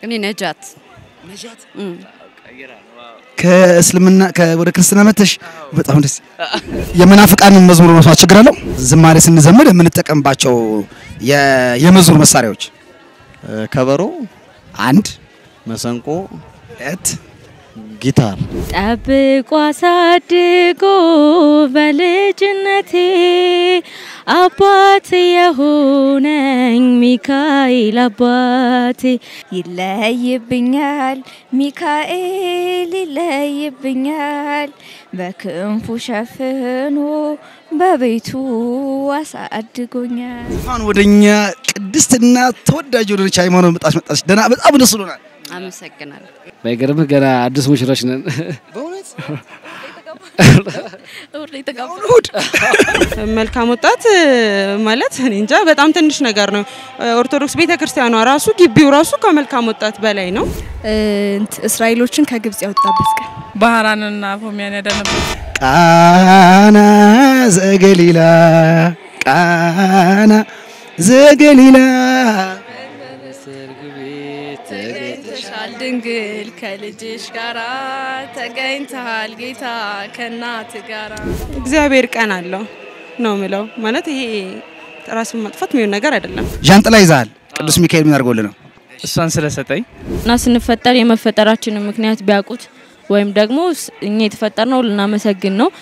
እኔ ነጃት ከእስልምና ከ- ወደ ክርስትና መተሽ በጣም ደስ የመናፍቃንን መዝሙር መስማት ችግር አለው? ዝማሬ ስንዘምር የምንጠቀምባቸው የ- የመዝሙር መሳሪያዎች ከበሮ፣ አንድ መሰንቆ፣ ሁለት ጊታር ጠብቆ አሳድጎ በልጅነቴ አባት የሆነኝ ሚካኤል አባቴ ይለይብኛል ሚካኤል ይለይብኛል በክንፉ ሸፍኖ በቤቱ አሳድጎኛል። አሁን ወደኛ ቅድስትና ተወዳጅ ወደች ሃይማኖት መጣች መጣች ደህና በጣም ደስ ብሎናል። አመሰግናለሁ። ባይገርምህ ገና አዲስ ሙሽሮች ነን። በእውነት እሑድ መልካም ወጣት ማለት እኔ እንጃ በጣም ትንሽ ነገር ነው። ኦርቶዶክስ ቤተ ክርስቲያኗ ራሱ ግቢው ራሱ ከመልካም ወጣት በላይ ነው። እስራኤሎችን ከግብጽ ያወጣበት ቀን ባህራንና ፎሚያን ያዳነበት ቃና ዘገሊላ ቃና ዘገሊላ ተገኝተሻል ድንግል ከልጅሽ ጋራ ተገኝተሃል ጌታ ከእናት ጋራ እግዚአብሔር ቀን አለው ነው ምለው ማለት ይሄ ራስን ማጥፋት የሚሆን ነገር አይደለም። ዣንጥላ ይዛል። ቅዱስ ሚካኤል ምን አድርጎልህ ነው? እሷን ስለሰጠኝ እና ስንፈጠር የመፈጠራችንን ምክንያት ቢያውቁት ወይም ደግሞ ስ- እኛ የተፈጠርነው ልናመሰግን ነው።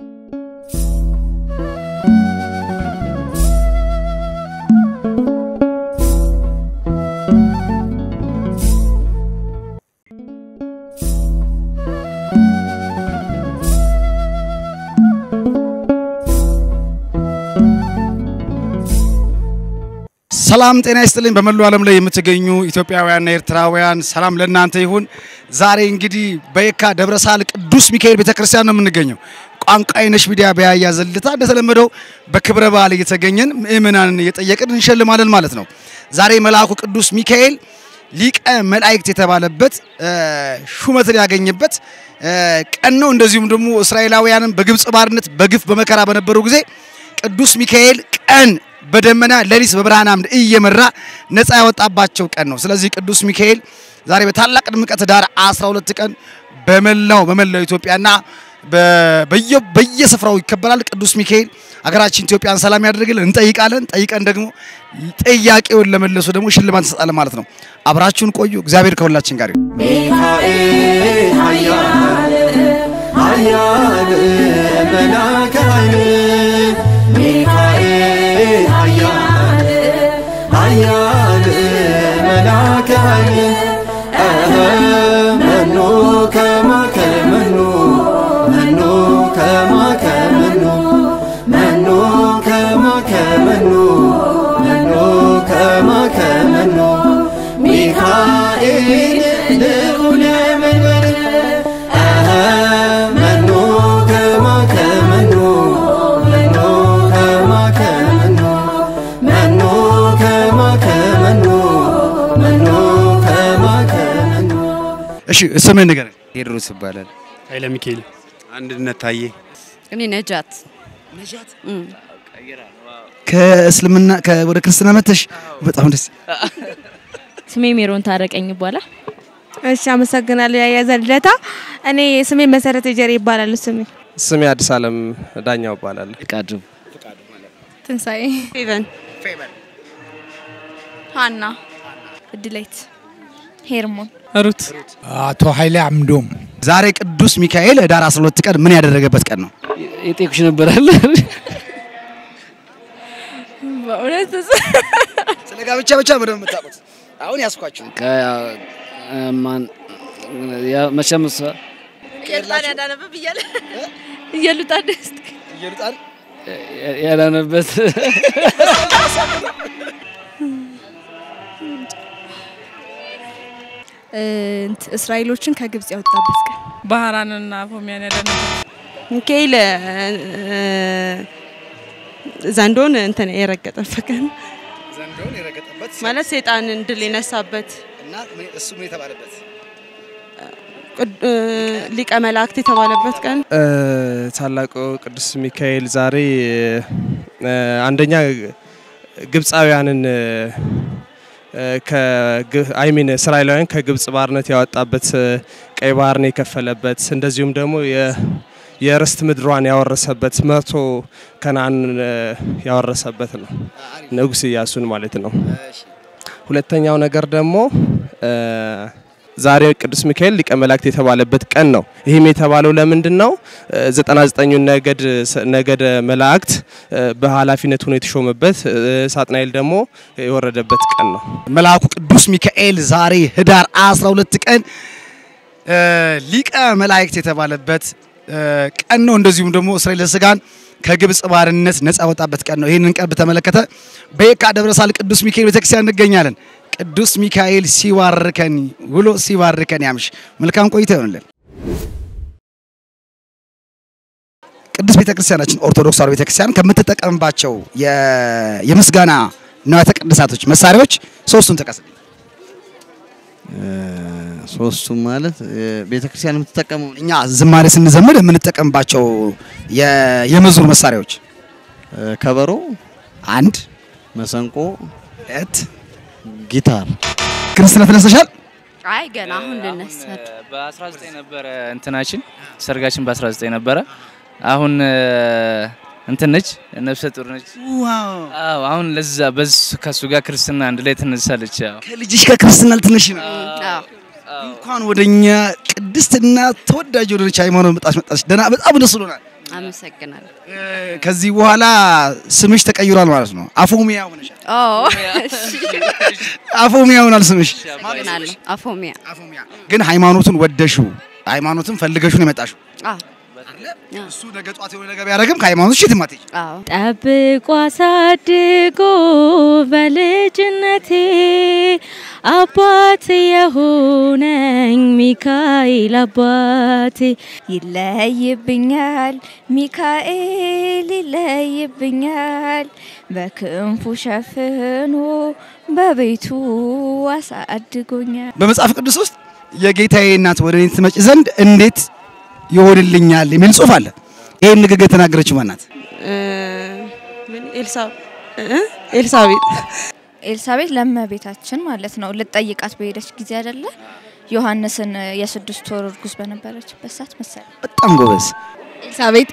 ሰላም ጤና ይስጥልኝ። በመላው ዓለም ላይ የምትገኙ ኢትዮጵያውያንና ኤርትራውያን ሰላም ለእናንተ ይሁን። ዛሬ እንግዲህ በየካ ደብረሳል ቅዱስ ሚካኤል ቤተክርስቲያን ነው የምንገኘው። ቋንቋ የነሽ ሚዲያ በያያ ዘልታ እንደተለመደው በክብረ በዓል እየተገኘን ምእመናንን እየጠየቅን እንሸልማለን ማለት ነው። ዛሬ መልአኩ ቅዱስ ሚካኤል ሊቀ መላእክት የተባለበት እ፣ ሹመትን ያገኘበት እ፣ ቀን ነው። እንደዚሁም ደግሞ እስራኤላውያንን በግብፅ ባርነት በግፍ በመከራ በነበሩ ጊዜ ቅዱስ ሚካኤል ቀን በደመና ሌሊት በብርሃን አምድ እየመራ ነፃ ያወጣባቸው ቀን ነው። ስለዚህ ቅዱስ ሚካኤል ዛሬ በታላቅ ድምቀት ዳር 12 ቀን በመላው በመላው ኢትዮጵያና በ- በየ- በየስፍራው ይከበራል። ቅዱስ ሚካኤል ሀገራችን ኢትዮጵያን ሰላም ያደርግልን እንጠይቃለን። ጠይቀን ደግሞ ጥያቄውን ለመለሱ ደግሞ ሽልማት እንሰጣለን ማለት ነው። አብራችሁን ቆዩ። እግዚአብሔር ከሁላችን ጋር ይሁን። ሚካኤል ኃያል ኃያል መላከ ኃይል ሚካኤል ኃያል ኃያል መላከ ኃይል እህ መኑ ከማከ መኑ መኑ ከማከ መኑ መኑ ከማከ መኑ መኑ ከማከ መኑ ሚካኤል ልዑለ መንበር እህ መኑ ከማከ መኑ መኑ ከማከ መኑ መኑ ከማከ መኑ መኑ ከማከ መኑ እሺ ስምህን ንገረኝ። ቴድሮስ ይባላል። ኃይለ ሚካኤል አንድነት ታዬ እኔ ነጃት እም። ከእስልምና ከ- ወደ ክርስትና መተሽ በጣም ደስ ስሜ ሜሮን ታረቀኝ ይባላል። እሺ አመሰግናለሁ። ያያዘ ልደታ እኔ ስሜ መሰረተ ጀሬ ይባላል። ስሜ ስሜ አዲስ አለም ዳኛው እባላለሁ። ፍቃዱ ትንሳኤ ፌቨን ሀና እድሌት ሄርሞን ሩት አቶ ኃይሌ አምዶም ዛሬ ቅዱስ ሚካኤል ህዳር 12 ቀን ምን ያደረገበት ቀን ነው? የጤኩሽ ነበራል። በእውነት ስለ ጋብቻ ብቻ በደንብ የምታውቁት አሁን ያስኳችሁ ማን ያ- መቼም እሷ ቄርጣን ያዳነብህ ብያለ እየሉጣ ደስ እየሉጣን ያ- ያዳነበት እስራኤሎችን ከግብጽ ያወጣበት ቀን ባህራንና ፎሚያን ያዳነበት ሚካኤል እ፣ ዘንዶን እንትን የረገጠበት ቀን ዘንዶን የረገጠበት ማለት ሰይጣንን ድል የነሳበት እና እሱ ምን የተባለበት ቅድ- እ፣ ሊቀ መላእክት የተባለበት ቀን እ፣ ታላቁ ቅዱስ ሚካኤል ዛሬ እ፣ አንደኛ ግብፃውያንን እ፣ አይሚን እስራኤላውያን ከግብጽ ባርነት ያወጣበት እ፣ ቀይ ባህርን የከፈለበት እንደዚሁም ደግሞ የ- የርስት ምድሯን ያወረሰበት መቶ ከነአን እ፣ ያወረሰበት ነው ንጉስ ኢያሱን ማለት ነው። ሁለተኛው ነገር ደግሞ እ፣ ዛሬ ቅዱስ ሚካኤል ሊቀ መላእክት የተባለበት ቀን ነው። ይህም የተባለው ለምንድን ነው? እ፣ ዘጠና ዘጠኙን ነገድ ነገደ መላእክት እ፣ በኃላፊነት ሆኖ የተሾመበት እ፣ ሳጥናኤል ደግሞ የወረደበት ቀን ነው። መልአኩ ቅዱስ ሚካኤል ዛሬ ህዳር 12 ቀን እ፣ ሊቀ መላእክት የተባለበት እ፣ ቀን ነው። እንደዚሁም ደግሞ እስራኤል ስጋን ከግብጽ ባርነት ነጻ ወጣበት ቀን ነው። ይህንን ቀን በተመለከተ በየካ ደብረሳል ቅዱስ ሚካኤል ቤተክርስቲያን እንገኛለን። ቅዱስ ሚካኤል ሲባርከን ውሎ ሲባርከን ያምሽ። መልካም ቆይታ ይሆንልን። ቅዱስ ቤተክርስቲያናችን ኦርቶዶክስ ተዋሕዶ ቤተክርስቲያን ከምትጠቀምባቸው የ- የምስጋና ንዋያተ ቅድሳቶች መሳሪያዎች ሶስቱን ጥቀስ። ሶስቱም ማለት ቤተ ክርስቲያን የምትጠቀመው እኛ ዝማሬ ስንዘምር የምንጠቀምባቸው የ- የመዝሙር መሳሪያዎች ከበሮ፣ አንድ፣ መሰንቆ፣ ሁለት፣ ጊታር። ክርስትና ተነስተሻል? አይ ገና አሁን ልነሳ በ19 ነበረ እንትናችን ሰርጋችን በ19 ነበረ። አሁን እ፣ እንትን ነች ነፍሰ ጡር ነች። አዎ አሁን ለዛ በሱ ከሱ ጋር ክርስትና አንድ ላይ ትነሳለች። ያው ከልጅሽ ከክርስትና ልትነሽ ነው። እንኳን ወደኛ ቅድስትና ተወዳጅ ወደሆነች ሃይማኖት መጣሽ መጣሽ። ደህና በጣም ደስ ብሎናል። አመሰግናለሁ። ከዚህ በኋላ ስምሽ ተቀይሯል ማለት ነው። አፎሚያ ሆነሻል። ኦ አፎሚያ ሆናል ስምሽ። አመሰግናለሁ። አፎሚያ ግን ሃይማኖቱን ወደሽው ሃይማኖቱን ፈልገሽው ነው የመጣሽው። አዎ እሱ ነገ ጧት የሆነ ነገር ቢያደርግም ከሃይማኖት ሽት ማትሄጂ አዎ ጠብቆ አሳድጎ በልጅነቴ አባት የሆነኝ ሚካኤል አባቴ ይለይብኛል ሚካኤል ይለይብኛል በክንፉ ሸፍኖ በቤቱ አሳድጎኛል። በመጽሐፍ ቅዱስ ውስጥ የጌታዬ እናት ወደ እኔ ትመጭ ዘንድ እንዴት ይሆንልኛል የሚል ጽሑፍ አለ። ይህን ንግግር የተናገረችው ማናት? ኤልሳ እ? ኤልሳቤጥ ኤልሳቤጥ ለእመቤታችን ማለት ነው ልጠይቃት በሄደች ጊዜ አይደለ ዮሐንስን የስድስት ወር እርጉዝ በነበረችበት ሰዓት መሰለኝ። በጣም ጎበዝ ኤልሳቤጥ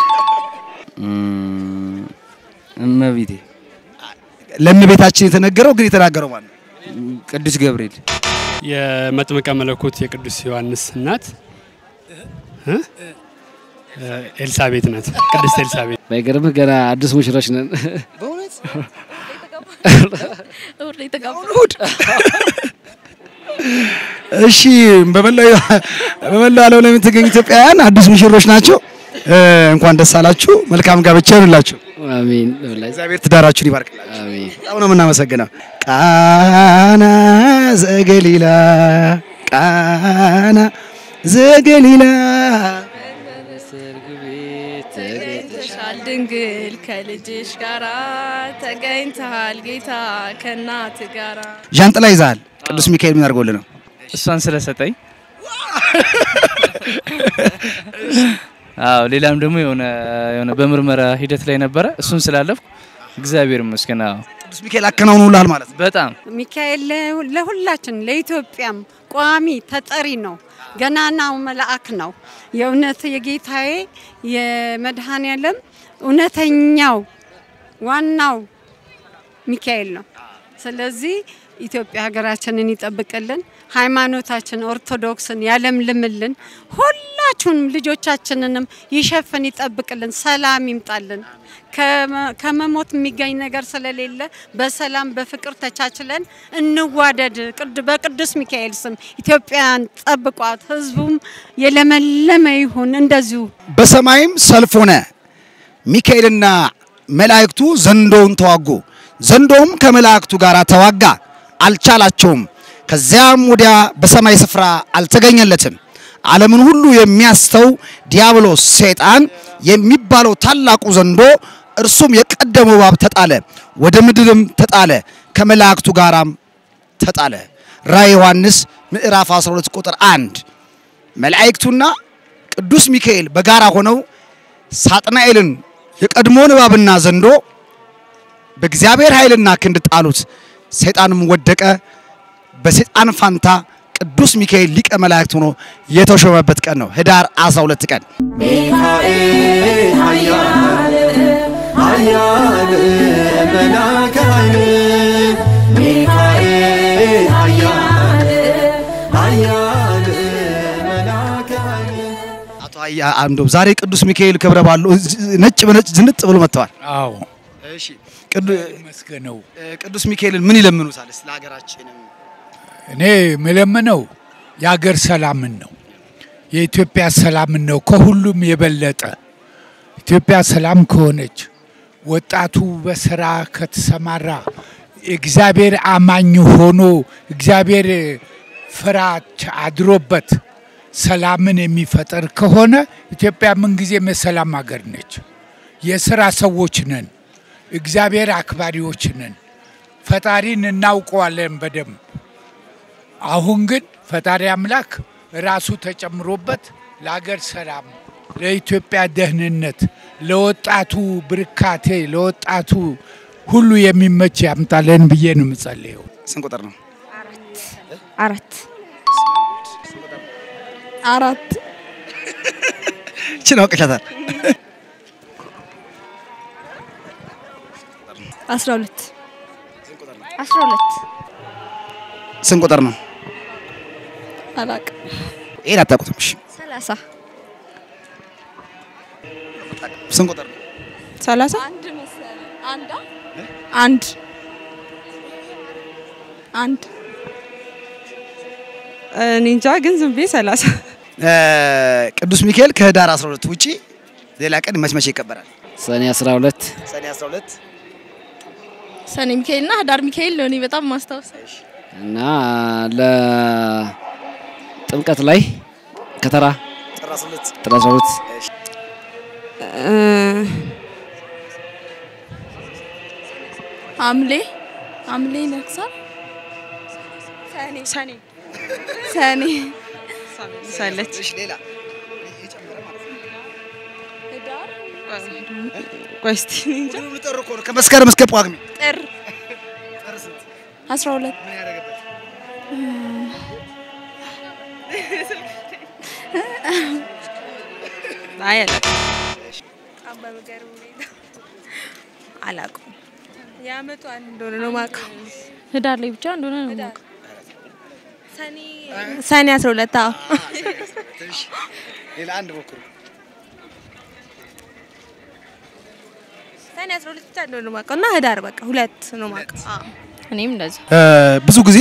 እመቤቴ ለእመቤታችን የተነገረው ግን የተናገረው ማለት ነው ቅዱስ ገብርኤል የመጥምቀ መለኮት የቅዱስ ዮሐንስ እናት እ? ኤልሳቤጥ ናት። ቅድስት ኤልሳቤጥ ባይገርምህ ገና አዲስ ሙሽሮች ነን። እሑድ እሺ፣ በመላው በመላው ዓለም ላይ የምትገኙ ኢትዮጵያውያን አዲስ ሙሽሮች ናቸው። እ፣ እንኳን ደስ አላችሁ። መልካም ጋብቻ ይሁንላችሁ። አሜን። እግዚአብሔር ትዳራችሁን ይባርክላችሁ። አሜን። በጣም ነው የምናመሰግነው። ቃና ዘገሊላ ቃና ዘገሊላ ተገኝተሻል ድንግል ከልጅሽ ጋራ ተገኝተሃል ጌታ ከእናት ጋራ ዣንጥላ ይዛል። ቅዱስ ሚካኤል ምን አድርጎልህ ነው? እሷን ስለሰጠኝ አዎ ሌላም ደግሞ የሆነ የሆነ በምርመራ ሂደት ላይ ነበረ። እሱን ስላለፍኩ እግዚአብሔር ይመስገን። አዎ ቅዱስ ሚካኤል አከናውኖልሃል ማለት ነው። በጣም ሚካኤል ለ- ለሁላችን ለኢትዮጵያም ቋሚ ተጠሪ ነው። ገናናው መልአክ ነው። የእውነት የጌታዬ የመድኃኔ ዓለም እውነተኛው ዋናው ሚካኤል ነው። ስለዚህ ኢትዮጵያ ሀገራችንን ይጠብቅልን፣ ሃይማኖታችን ኦርቶዶክስን ያለምልምልን፣ ሁላችሁንም ልጆቻችንንም ይሸፍን ይጠብቅልን፣ ሰላም ይምጣልን። ከመ- ከመሞት የሚገኝ ነገር ስለሌለ በሰላም በፍቅር ተቻችለን እንዋደድ። ቅድ- በቅዱስ ሚካኤል ስም ኢትዮጵያን ጠብቋት፣ ህዝቡም የለመለመ ይሁን። እንደዚሁ በሰማይም ሰልፍ ሆነ። ሚካኤልና መላእክቱ ዘንዶውን ተዋጉ። ዘንዶውም ከመላእክቱ ጋር ተዋጋ፣ አልቻላቸውም። ከዚያም ወዲያ በሰማይ ስፍራ አልተገኘለትም። ዓለምን ሁሉ የሚያስተው ዲያብሎስ ሰይጣን የሚባለው ታላቁ ዘንዶ እርሱም የቀደመው እባብ ተጣለ፣ ወደ ምድርም ተጣለ፣ ከመላእክቱ ጋራም ተጣለ። ራዕየ ዮሐንስ ምዕራፍ 12 ቁጥር 1 መላእክቱና ቅዱስ ሚካኤል በጋራ ሆነው ሳጥናኤልን የቀድሞውን እባብና ዘንዶ በእግዚአብሔር ኃይልና ክንድ ጣሉት። ሰይጣንም ወደቀ። በሰይጣን ፋንታ ቅዱስ ሚካኤል ሊቀ መላእክት ሆኖ የተሾመበት ቀን ነው፣ ህዳር 12 ቀን። ሚካኤል ኃያል ኃያል መላከ ኃይል ሚካኤል ኃያል ኃያል መላከ ኃይል አቶ አያ አንዶም ዛሬ ቅዱስ ሚካኤል ክብረ በዓሉ ነጭ በነጭ ዝንጥ ብሎ መጥተዋል። አዎ እሺ ቅዱ- መስገነው ቅዱስ ሚካኤልን ምን ይለምኑታል? ስለ ሀገራችንም እኔ የምለምነው የሀገር ሰላምን ነው። የኢትዮጵያ ሰላምን ነው ከሁሉም የበለጠ ኢትዮጵያ ሰላም ከሆነች ወጣቱ በስራ ከተሰማራ እግዚአብሔር አማኝ ሆኖ እግዚአብሔር ፍራች አድሮበት ሰላምን የሚፈጠር ከሆነ ኢትዮጵያ ምንጊዜም የሰላም ሀገር ነች። የስራ ሰዎች ነን። እግዚአብሔር አክባሪዎች ነን። ፈጣሪን እናውቀዋለን በደንብ። አሁን ግን ፈጣሪ አምላክ ራሱ ተጨምሮበት ለሀገር ሰላም፣ ለኢትዮጵያ ደህንነት፣ ለወጣቱ ብርካቴ፣ ለወጣቱ ሁሉ የሚመች ያምጣለን ብዬ ነው የምጸልየው። ስንት ቁጥር ነው? አራት አራት እችን አውቅሻታል። አስራ ሁለት አስራ ሁለት ስንት ቁጥር ነው? አላቅም ይሄን አታውቁትም። እሺ ሰላሳ ስንት ቁጥር ነው? ሰላሳ አንድ መሰለኝ አንድ አንድ አንድ እኔ እንጃ ግን ዝም ብዬ ሰላሳ እ፣ ቅዱስ ሚካኤል ከህዳር 12 ውጪ ሌላ ቀን መች መቼ ይከበራል? ሰኔ 12 ሰኔ 12 ሰኔ ሚካኤልና ህዳር ሚካኤል ነው እኔ በጣም ማስታወሰው። እና ለጥምቀት ላይ ከተራ ጥር 12 ጥር 12 እ፣ ሐምሌ ሐምሌ ይነግሳል ሰኔ ሰኔ ሰኔ ሳለች ሌላ ቆይ እስቲ እኔ እንጃ ከመስከረም እስከ ጳጉሜ ጥር አስራ ሁለት አይ አላውቅም። አላውቅም የአመቱ አንድ እንደሆነ ነው የማውቀው ህዳር ላይ ብቻ እንደሆነ ነው የማውቀው። ሰኔ አስራ ሁለት አዎ ሌላ አንድ ሞክሩ። ሰኔ አስራ ሁለት ብቻ እንደሆነ ነው የማውቀው እና ህዳር በቃ ሁለት ነው የማውቀው አዎ እኔም እንደዚህ እ፣ ብዙ ጊዜ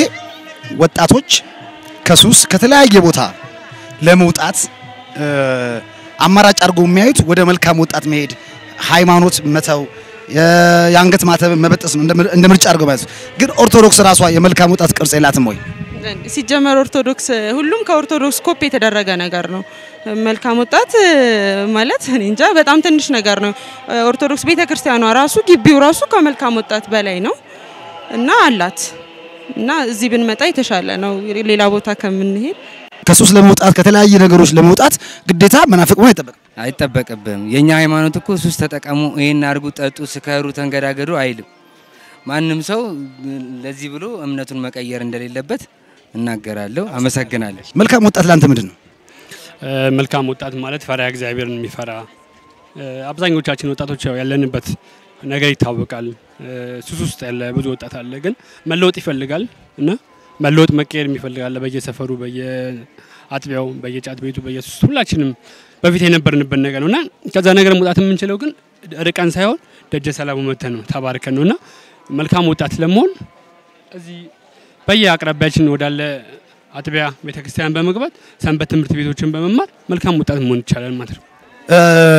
ወጣቶች ከሱስ ከተለያየ ቦታ ለመውጣት እ፣ አማራጭ አድርጎ የሚያዩት ወደ መልካም ወጣት መሄድ፣ ሃይማኖት መተው፣ የ- የአንገት ማተብ መበጠስ ነው እንደ ምር- እንደ ምርጫ አድርገው ማለት ነው። ግን ኦርቶዶክስ ራሷ የመልካም ወጣት ቅርጽ የላትም ወይ? ሲጀመር ኦርቶዶክስ ሁሉም ከኦርቶዶክስ ኮፒ የተደረገ ነገር ነው። መልካም ወጣት እ፣ ማለት እኔ እንጃ በጣም ትንሽ ነገር ነው። ኦርቶዶክስ ቤተ ክርስቲያኗ ራሱ ግቢው ራሱ ከመልካም ወጣት በላይ ነው እና አላት እና እዚህ ብንመጣ የተሻለ ነው ሌላ ቦታ ከምንሄድ ከሱስ ለመውጣት ከተለያየ ነገሮች ለመውጣት ግዴታ መናፍቅ መሆን አይጠበቅም። አይጠበቅብም። የኛ ሃይማኖት እኮ ሱስ ተጠቀሙ፣ ይሄን አርጉ፣ ጠጡ፣ ስከሩ፣ ተንገዳገዱ አይልም። ማንም ሰው ለዚህ ብሎ እምነቱን መቀየር እንደሌለበት እናገራለሁ። አመሰግናለሁ። መልካም ወጣት ለአንተ ምንድን ነው? እ፣ መልካም ወጣት ማለት ፈሪሃ እግዚአብሔርን የሚፈራ እ፣ አብዛኞቻችን ወጣቶች ያው ያለንበት ነገር ይታወቃል። እ፣ ሱስ ውስጥ ያለ ብዙ ወጣት አለ፣ ግን መለወጥ ይፈልጋል እና መለወጥ መቀየር የሚፈልጋለ በየሰፈሩ በየአጥቢያው በየጫት ቤቱ በየሱስ ሁላችንም በፊት የነበርንበት ነገር ነው እና ከዛ ነገር መውጣት የምንችለው ግን ርቀን ሳይሆን ደጀ ሰላሙ መተን ነው ተባርከን ነው እና መልካም ወጣት ለመሆን እዚህ በየአቅራቢያችን ወዳለ አጥቢያ ቤተክርስቲያን በመግባት ሰንበት ትምህርት ቤቶችን በመማር መልካም ወጣት መሆን ይቻላል ማለት ነው። እ፣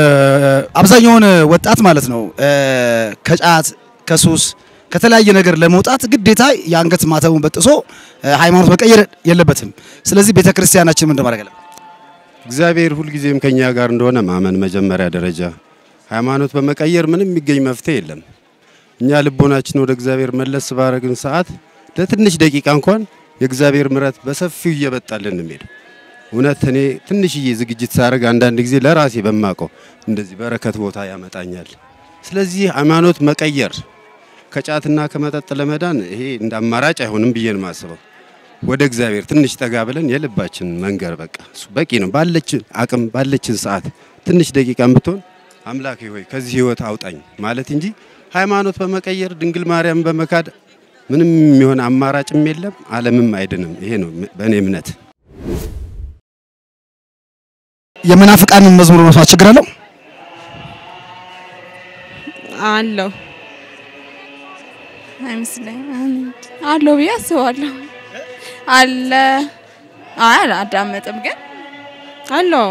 አብዛኛውን ወጣት ማለት ነው እ፣ ከጫት ከሱስ ከተለያየ ነገር ለመውጣት ግዴታ የአንገት ማተቡን በጥሶ እ፣ ሃይማኖት መቀየር የለበትም። ስለዚህ ቤተ ክርስቲያናችን ምን እንደማድረግ አለበት? እግዚአብሔር ሁልጊዜም ከኛ ጋር እንደሆነ ማመን መጀመሪያ ደረጃ። ሃይማኖት በመቀየር ምንም የሚገኝ መፍትሄ የለም። እኛ ልቦናችን ወደ እግዚአብሔር መለስ ባረግን ሰዓት ለትንሽ ደቂቃ እንኳን የእግዚአብሔር ምሕረት በሰፊው እየበጣልን ነው የሚሄደው። እውነት እኔ ትንሽዬ ዝግጅት ሳደርግ አንዳንድ ጊዜ ለራሴ በማቀው እንደዚህ በረከት ቦታ ያመጣኛል። ስለዚህ ሃይማኖት መቀየር ከጫትና ከመጠጥ ለመዳን ይሄ እንደ አማራጭ አይሆንም ብዬ ነው የማስበው። ወደ እግዚአብሔር ትንሽ ጠጋ ብለን የልባችን መንገር በቃ እሱ በቂ ነው። ባለችን አቅም ባለችን ሰዓት ትንሽ ደቂቃ ብትሆን አምላኬ ሆይ ከዚህ ህይወት አውጣኝ ማለት እንጂ ሃይማኖት በመቀየር ድንግል ማርያም በመካድ ምንም የሚሆን አማራጭም የለም፣ ዓለምም አይድንም። ይሄ ነው በእኔ እምነት። የመናፍቃንን መዝሙር መስማት ችግር አለው? አለው አይመስለኝም አለው ብዬ አስባለሁ። አለ አይ አላዳመጥም ግን አለው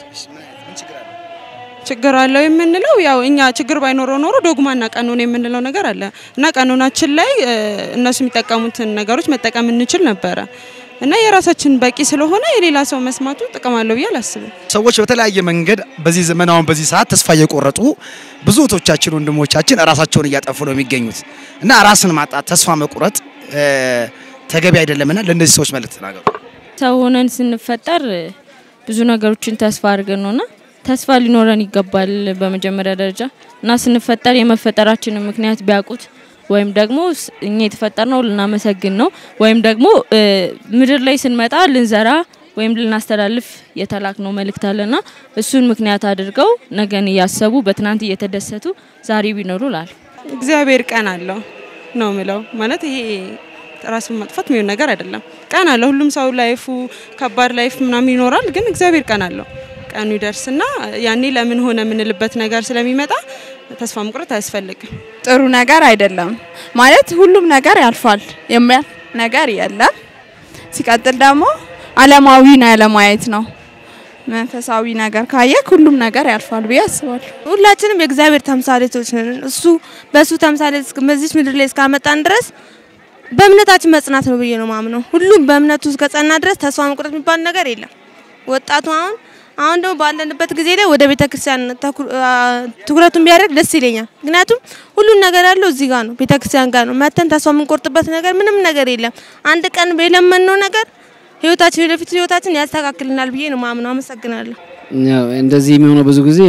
ችግር አለው የምንለው ያው እኛ ችግር ባይኖረው ኖሮ ዶግማና ቀኖን የምንለው ነገር አለ እና ቀኖናችን ላይ እ፣ እነሱ የሚጠቀሙትን ነገሮች መጠቀም እንችል ነበረ እና የራሳችን በቂ ስለሆነ የሌላ ሰው መስማቱ ጥቅም አለው ብዬ አላስብም። ሰዎች በተለያየ መንገድ በዚህ ዘመን አሁን በዚህ ሰዓት ተስፋ እየቆረጡ ብዙ እህቶቻችን ወንድሞቻችን ራሳቸውን እያጠፉ ነው የሚገኙት እና ራስን ማጣት ተስፋ መቁረጥ እ፣ ተገቢ አይደለምና ለእነዚህ ሰዎች መልእክት ተናገሩ። ሰው ሆነን ስንፈጠር ብዙ ነገሮችን ተስፋ አድርገን ነውና ተስፋ ሊኖረን ይገባል በመጀመሪያ ደረጃ እና ስንፈጠር የመፈጠራችንን ምክንያት ቢያውቁት ወይም ደግሞ ስ- እኛ የተፈጠርነው ልናመሰግን ነው ወይም ደግሞ እ፣ ምድር ላይ ስንመጣ ልንዘራ ወይም ልናስተላልፍ የተላክነው መልእክት አለና እሱን ምክንያት አድርገው ነገን እያሰቡ በትናንት እየተደሰቱ ዛሬ ቢኖሩ ላል እግዚአብሔር ቀን አለው ነው ምለው። ማለት ይሄ ራስን ማጥፋት የሚሆን ነገር አይደለም። ቀን አለው። ሁሉም ሰው ላይፉ ከባድ ላይፍ ምናምን ይኖራል፣ ግን እግዚአብሔር ቀን አለው። ቀኑ ይደርስና ያኔ ለምን ሆነ የምንልበት ነገር ስለሚመጣ ተስፋ መቁረጥ አያስፈልግም። ጥሩ ነገር አይደለም ማለት ሁሉም ነገር ያልፋል፣ የሚያልፍ ነገር የለም። ሲቀጥል ደግሞ አለማዊን አለማየት ነው። መንፈሳዊ ነገር ካየክ ሁሉም ነገር ያልፋል ብዬ አስባለሁ። ሁላችንም የእግዚአብሔር ተምሳሌቶች ነን። እሱ በእሱ ተምሳሌት እስከ- በዚች ምድር ላይ እስካመጣን ድረስ በእምነታችን መጽናት ነው ብዬ ነው ማምነው። ሁሉም በእምነቱ እስከጸና ድረስ ተስፋ መቁረጥ የሚባል ነገር የለም። ወጣቱ አሁን አሁን ደግሞ ባለንበት ጊዜ ላይ ወደ ቤተ ክርስቲያን ተኩ- አ- ትኩረቱን ቢያደርግ ደስ ይለኛል። ምክንያቱም ሁሉን ነገር ያለው እዚህ ጋር ነው፣ ቤተ ክርስቲያን ጋር ነው። መተን ተስፋ የምንቆርጥበት ነገር ምንም ነገር የለም። አንድ ቀን የለመንነው ነገር ህይወታችን ወደፊት ህይወታችን ያስተካክልናል ብዬ ነው ማምነው። አመሰግናለሁ። ያው እንደዚህ የሚሆነው ብዙ ጊዜ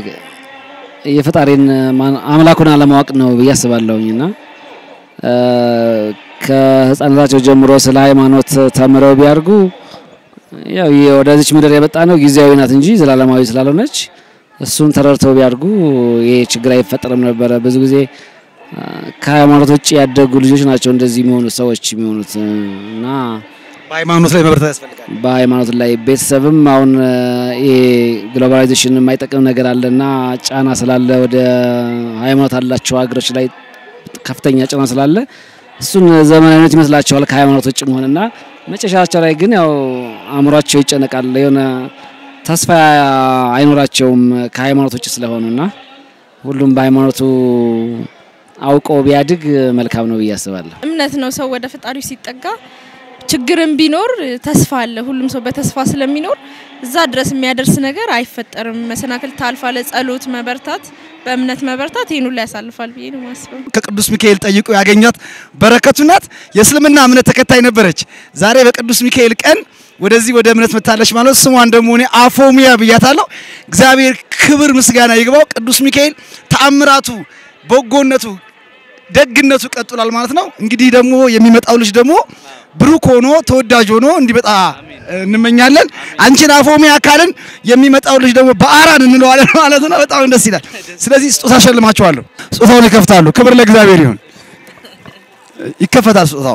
የፈጣሪን ማን- አምላኩን አለማወቅ ነው ብዬ አስባለሁኝ እና እ፣ ከህፃነታቸው ጀምሮ ስለ ሃይማኖት ተምረው ቢያድጉ ያው የ- ወደዚች ምድር የመጣ ነው ጊዜያዊ ናት እንጂ ዘላለማዊ ስላልሆነች እሱን ተረድተው ቢያድጉ ይሄ ችግር አይፈጠርም ነበረ። ብዙ ጊዜ እ፣ ከሃይማኖት ውጭ ያደጉ ልጆች ናቸው እንደዚህ የሚሆኑት ሰዎች የሚሆኑት እ፣ እና በሃይማኖት ላይ መበረታት ያስፈልጋል። በሃይማኖት ላይ ቤተሰብም አሁን እ፣ ይሄ ግሎባላይዜሽን የማይጠቅም ነገር አለና ጫና ስላለ ወደ ሃይማኖት አላቸው ሀገሮች ላይ ከፍተኛ ጫና ስላለ እሱን ዘመናዊነት ይመስላቸዋል ከሃይማኖት ውጭ መሆንና መጨረሻቸው ላይ ግን ያው አእምሯቸው ይጨነቃል። የሆነ ተስፋ አይኖራቸውም ከሃይማኖት ውጭ ስለሆኑና ሁሉም በሃይማኖቱ አውቆ ቢያድግ መልካም ነው ብዬ አስባለሁ። እምነት ነው። ሰው ወደ ፈጣሪው ሲጠጋ ችግርም ቢኖር ተስፋ አለ። ሁሉም ሰው በተስፋ ስለሚኖር እዛ ድረስ የሚያደርስ ነገር አይፈጠርም። መሰናክል ታልፋለ። ጸሎት፣ መበርታት፣ በእምነት መበርታት ይህን ሁሉ ያሳልፋል ብዬ ነው የማስበው። ከቅዱስ ሚካኤል ጠይቆ ያገኛት በረከቱ ናት። የእስልምና እምነት ተከታይ ነበረች። ዛሬ በቅዱስ ሚካኤል ቀን ወደዚህ ወደ እምነት መታለች ማለት ስሟን ደግሞ እኔ አፎሚያ ብያታለሁ። እግዚአብሔር ክብር ምስጋና ይግባው። ቅዱስ ሚካኤል ተአምራቱ፣ በጎነቱ፣ ደግነቱ ቀጥሏል ማለት ነው። እንግዲህ ደግሞ የሚመጣው ልጅ ደግሞ ብሩክ ሆኖ ተወዳጅ ሆኖ እንዲመጣ እንመኛለን። አንቺን አፎሚያ ካልን የሚመጣው ልጅ ደግሞ በአራን እንለዋለን ማለት ነው። በጣም ደስ ይላል። ስለዚህ ስጦታ ሸልማቸዋለሁ። ስጦታውን ይከፍታሉ። ክብር ለእግዚአብሔር ይሁን። ይከፈታል ስጦታው።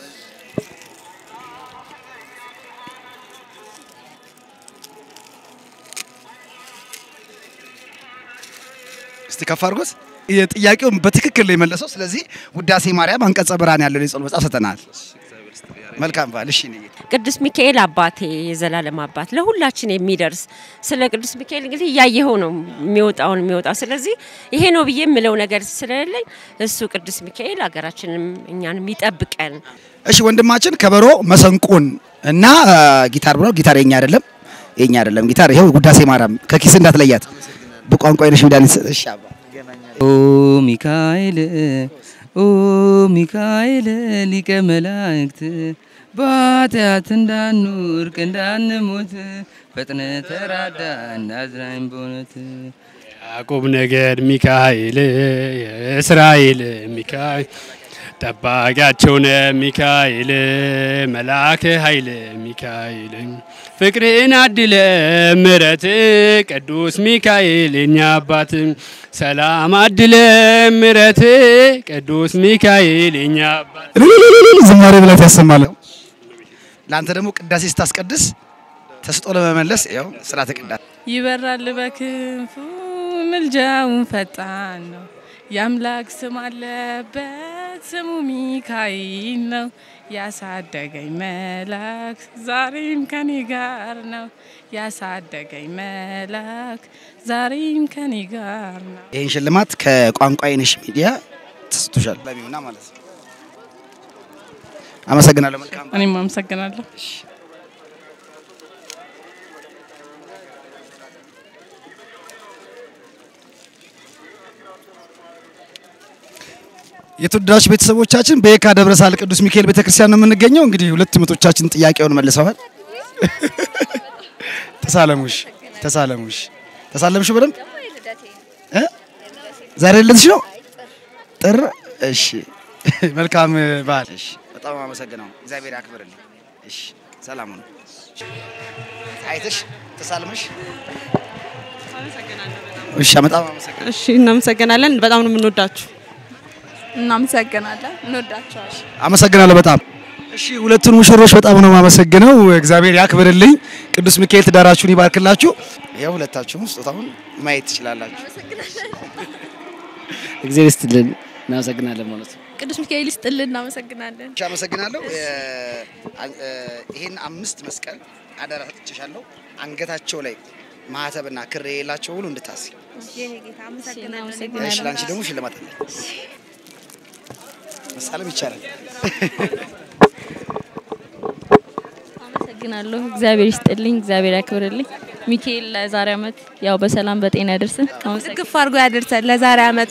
እስቲ ከፍ አድርጎት። ጥያቄውን በትክክል ነው የመለሰው። ስለዚህ ውዳሴ ማርያም አንቀጸ ብርሃን ያለው የጸሎት መጽሐፍ ሰጠናል። መልካም በዓል። እሺ እኔ ጌታ ቅዱስ ሚካኤል አባቴ የዘላለም አባት ለሁላችን የሚደርስ ስለ ቅዱስ ሚካኤል እንግዲህ እያየኸው ነው የሚወጣውን የሚወጣው። ስለዚህ ይሄ ነው ብዬ የምለው ነገር ስለሌለኝ እሱ ቅዱስ ሚካኤል ሀገራችንም እኛንም ይጠብቀን። እሺ ወንድማችን ከበሮ መሰንቆን እና አ፣ ጊታር ብሎ ጊታር የኛ አይደለም የኛ አይደለም ጊታር ይኸው ውዳሴ ማርያም ከኪስ እንዳትለያት በቋንቋ አይነሽ መድኃኒት እሺ አባ ኦ ሚካኤል ኦ ሚካኤል ሊቀ መላእክት በኃጢአት እንዳንወድቅ እንዳንሞት ፈጥነ ተራዳ እናዝናኝ በእውነት ያዕቆብ ነገድ ሚካኤል የእስራኤል ሚካኤል ጠባቂያቸው ነ ሚካኤል መልአከ ኃይል ሚካኤል ፍቅርን አድለ ምረት ቅዱስ ሚካኤል የኛ አባት ሰላም አድለ ምረት ቅዱስ ሚካኤል የኛ አባት እልልልልል ዝማሬ ብላት ያሰማል። ለአንተ ደግሞ ቅዳሴ ስታስቀድስ ተስጦ ለመመለስ ያው ስርዓተ ቅዳሴ ይበራል በክንፉ ምልጃውን ፈጣን ነው። የአምላክ ስም አለበት ስሙ ሚካኤል ነው። ያሳደገኝ መልአክ ዛሬም ከኔ ጋር ነው። ያሳደገኝ መልአክ ዛሬም ከኔ ጋር ነው። ይህን ሽልማት ከቋንቋ አይነሽ ሚዲያ ተሰጥቶሻል ለሚሆና ማለት ነው። አመሰግናለሁ። መልካም እኔም አመሰግናለሁ። የተወደዳችሁ ቤተሰቦቻችን በየካ ደብረ ሳህል ቅዱስ ሚካኤል ቤተክርስቲያን ነው የምንገኘው። እንግዲህ ሁለት ምቶቻችን ጥያቄውን መልሰዋል። ተሳለሙሽ ተሳለሙሽ ተሳለምሽ በደንብ እ? ዛሬ ልደትሽ ነው ጥር። እሺ መልካም በዓል። እሺ በጣም አመሰግነው። እግዚአብሔር ያክብርልኝ። እሺ ሰላም ነው። አይተሽ ተሳልመሽ እሺ በጣም አመሰግናለሁ። እሺ እናመሰግናለን። በጣም ነው የምንወዳችሁ። እናመሰግናለን። እንወዳቸዋለን። አመሰግናለሁ በጣም እሺ። ሁለቱን ሙሽሮች በጣም ነው የማመሰግነው። እግዚአብሔር ያክብርልኝ። ቅዱስ ሚካኤል ትዳራችሁን ይባርክላችሁ። ያው ሁለታችሁም ስጦታውን ማየት ትችላላችሁ። እግዚአብሔር ይስጥልን። እናመሰግናለን ማለት ነው። ቅዱስ ሚካኤል ይስጥልን። እናመሰግናለን። እሺ አመሰግናለሁ። ይሄን አምስት መስቀል አደራ ሰጥቼሻለሁ። አንገታቸው ላይ ማህተብና ክር የሌላቸው ሁሉ እንድታስይ። እሺ ለአንቺ ደግሞ ሽልማት አለ። መሳለም ይቻላል። አመሰግናለሁ። እግዚአብሔር ይስጥልኝ። እግዚአብሔር ያክብርልኝ። ሚካኤል ለዛሬ ዓመት ያው በሰላም በጤና ያደርስን። ግፍ አድርጎ ያደርሰን ለዛሬ ዓመቱ።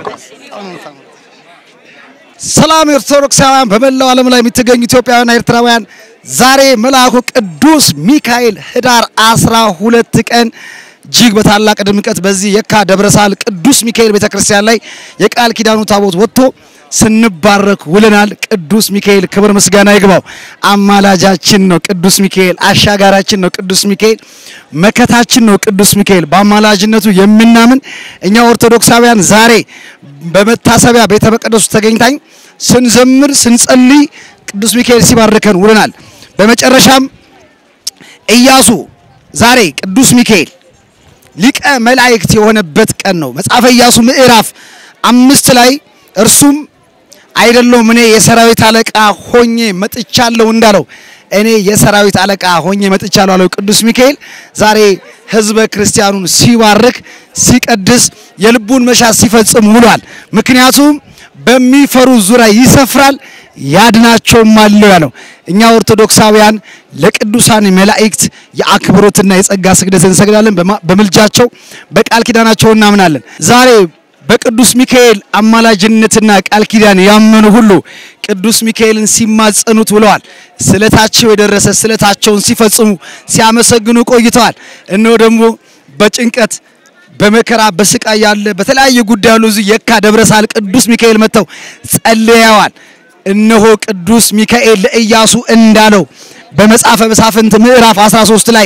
ሰላም ኦርቶዶክሳውያን በመላው ዓለም ላይ የምትገኙ ኢትዮጵያውያንና ኤርትራውያን ዛሬ መልአኩ ቅዱስ ሚካኤል ህዳር አስራ ሁለት ቀን እጅግ በታላቅ ድምቀት በዚህ የካ ደብረ ሳህል ቅዱስ ሚካኤል ቤተክርስቲያን ላይ የቃል ኪዳኑ ታቦት ወጥቶ ስንባረክ ውለናል። ቅዱስ ሚካኤል ክብር ምስጋና ይግባው። አማላጃችን ነው ቅዱስ ሚካኤል፣ አሻጋራችን ነው ቅዱስ ሚካኤል፣ መከታችን ነው ቅዱስ ሚካኤል። በአማላጅነቱ የምናምን እኛ ኦርቶዶክሳውያን ዛሬ በመታሰቢያ ቤተ መቅደሱ ተገኝታኝ ስንዘምር ስንጸልይ ቅዱስ ሚካኤል ሲባርከን ውለናል። በመጨረሻም ኢያሱ ዛሬ ቅዱስ ሚካኤል ሊቀ መላእክት የሆነበት ቀን ነው። መጽሐፈ ኢያሱ ምዕራፍ አምስት ላይ እርሱም አይደለሁም እኔ የሰራዊት አለቃ ሆኜ መጥቻለሁ እንዳለው እኔ የሰራዊት አለቃ ሆኜ መጥቻለሁ አለው ቅዱስ ሚካኤል ዛሬ ህዝበ ክርስቲያኑን ሲባርክ ሲቀድስ የልቡን መሻት ሲፈጽም ውሏል። ምክንያቱም በሚፈሩ ዙሪያ ይሰፍራል ያድናቸውም አለው ያለው። እኛ ኦርቶዶክሳውያን ለቅዱሳን መላእክት የአክብሮትና የጸጋ ስግደት እንሰግዳለን። በማ- በምልጃቸው በቃል ኪዳናቸው እናምናለን። ዛሬ በቅዱስ ሚካኤል አማላጅነትና ቃል ኪዳን ያመኑ ሁሉ ቅዱስ ሚካኤልን ሲማጸኑት ውለዋል። ስለታቸው የደረሰ ስለታቸውን ሲፈጽሙ ሲያመሰግኑ ቆይተዋል። እነሆ ደግሞ በጭንቀት በመከራ በስቃይ ያለ በተለያየ ጉዳይ ያሉ እዚህ የካ ደብረ ሳህል ቅዱስ ሚካኤል መጥተው ጸልየዋል። እነሆ ቅዱስ ሚካኤል ለኢያሱ እንዳለው በመጽሐፈ መሳፍንት ምዕራፍ 13 ላይ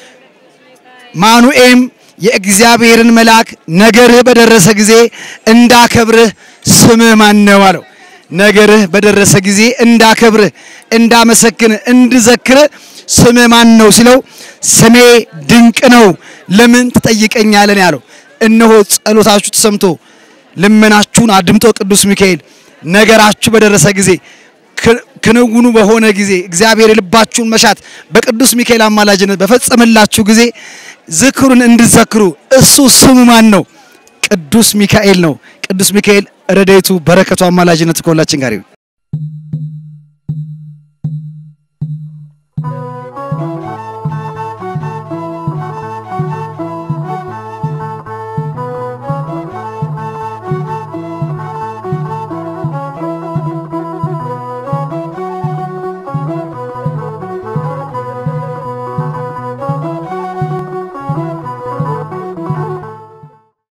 ማኑኤም የእግዚአብሔርን መልአክ ነገርህ በደረሰ ጊዜ እንዳከብርህ ስምህ ማን ነው አለው። ነገርህ በደረሰ ጊዜ እንዳከብርህ፣ እንዳመሰግንህ፣ እንድዘክርህ ስምህ ማን ነው ሲለው ስሜ ድንቅ ነው ለምን ትጠይቀኛለህ ነው ያለው። እነሆ ጸሎታችሁ ተሰምቶ ልመናችሁን አድምጦ ቅዱስ ሚካኤል ነገራችሁ በደረሰ ጊዜ ክ- ክንውኑ በሆነ ጊዜ እግዚአብሔር የልባችሁን መሻት በቅዱስ ሚካኤል አማላጅነት በፈጸመላችሁ ጊዜ ዝክሩን እንድዘክሩ እሱ ስሙ ማን ነው? ቅዱስ ሚካኤል ነው። ቅዱስ ሚካኤል ረድኤቱ በረከቱ አማላጅነቱ ከሁላችን ጋር ይሁን።